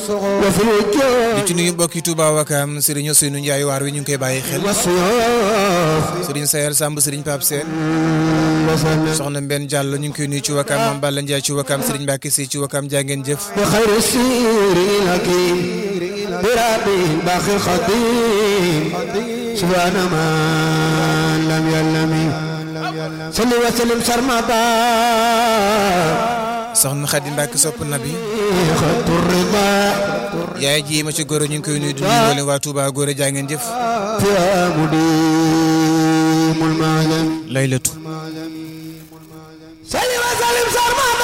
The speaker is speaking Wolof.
di ci nuyu mbokki Touba Wakam Serigne Ousseynou Ndiaye waar wi ñu ngi koy bàyyi xel Serigne Sayel Samb Serigne Pape Sène soxna Mbène Diallo ñu ngi koy nuyu ci Wakam Mame Balla Ndiaye ci Wakam Serigne Mbacke Sy ci Wakam jaa ngeen jëf سبحان من لم يلم صل وسلم سرمدا soxna Khady Mbacke sopp nabi خط الرضا yaay ji ma ci góor ñu ngi koy nuyu di nuyu mboolem waa Touba góor jaa ngeen jëf يا مديم المعلم laylatu